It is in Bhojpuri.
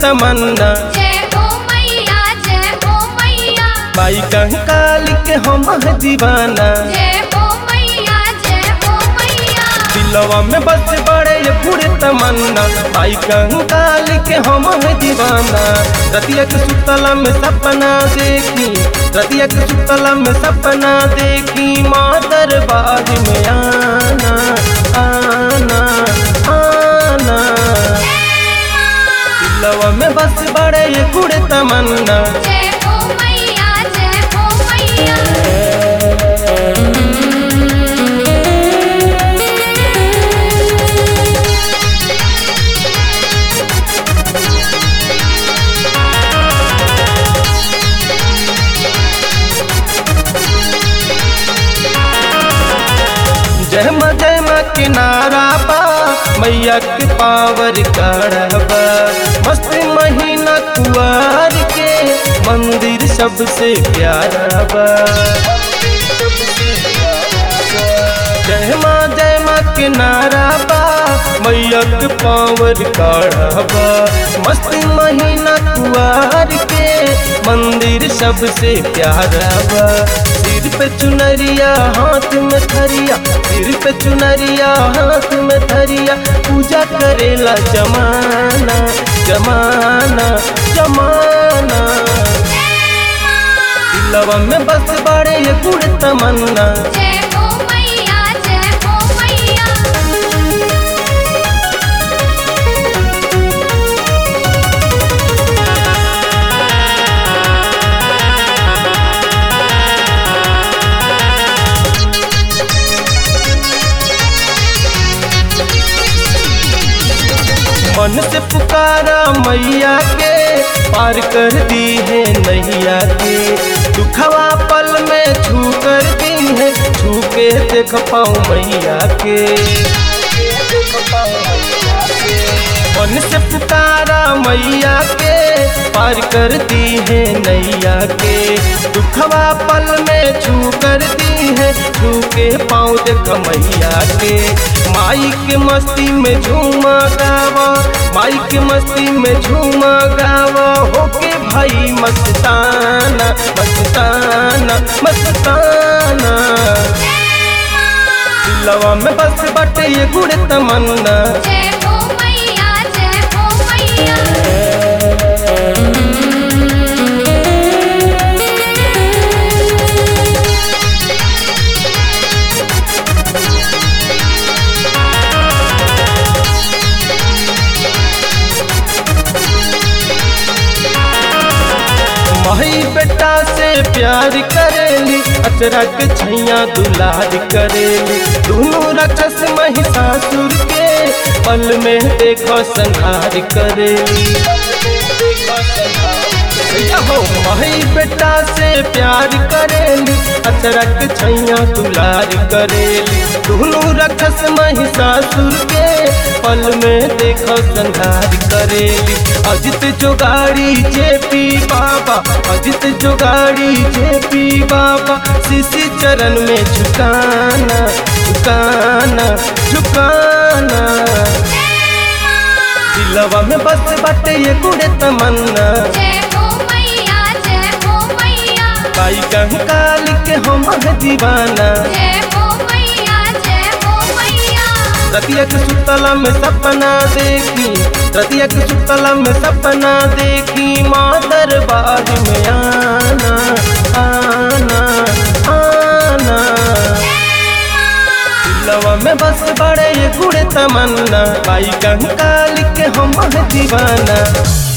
तमन्ना जय हो मैया जय हो मैया माई कंकाल के हम है दीवाना जय हो मैया जय हो मैया दिलवा में बस बड़े ये पूरे तमन्ना माई कंकाल के हम है दीवाना रतिया के सुतला में सपना देखी रतिया के सुतला में सपना देखी माँ दरबार में आना आना आना दिलवा में बस बड़े ये पूरे तमन्ना जय हो मैया जय हो मैया जय माँ जय माँ किनारा बा मैया के पावर करबा मस्त महीना कुआर के मंदिर सबसे प्यारा बा जय माँ जय माँ किनारा बा मैया के पावर करबा मस्त महीना कुआर के मंदिर सबसे प्यारा बा सिर पे चुनरिया हाथ में थरिया सिर पे चुनरिया हाथ में थरिया पूजा करेला जमाना जमाना जमाना दिलवा में बस बड़े ये गुड़ तमन्ना जय हो मैया जय हो मैया मन से पुकारा मैया के पार कर दी है नैया के दुखवा पल में छू कर दी है छू के देख पाऊँ मैया के मन से पुकारा मैया के पार कर दी है नैया के दुखवा पल में छू कर दी है छू के पाँव देख मैया के माई के मस्ती में झूमा गावा माई के मस्ती में झूमा गावा होके भाई मस्ताना मस्ताना मस्ताना दिलवा में बस बटे ये गुड़ तमन्ना जय हो मैया जय हो मैया माई बेटा से प्यार करेली अचरा के छैया दुलार करेली दोनों राक्षस महिषासुर के पल में देखो संहार करेली भैया हो माई बेटा से प्यार करेली अचरा के छैया दुलार करेली दोनों राक्षस महिषासुर के पल में देखो संहार करेली अजित जोगाड़ी जेपी बाबा अजित जोगाड़ी जेपी बाबा शिशि चरण में झुकाना झुकाना झुकाना दिलवा में बस बाटे ये गुड़े तमन्ना जय हो मैया जय हो मैया बाई कंकाल के हम है दीवाना जय हो मैया जय हो मैया रतिया के सुतला में सपना देखी रतिया के सुतला में सपना देखी माँ दरबार में आना आना आना दिलवा में बस बड़े ये गुड़ तमन्ना बाई कंकाल के हम है दीवाना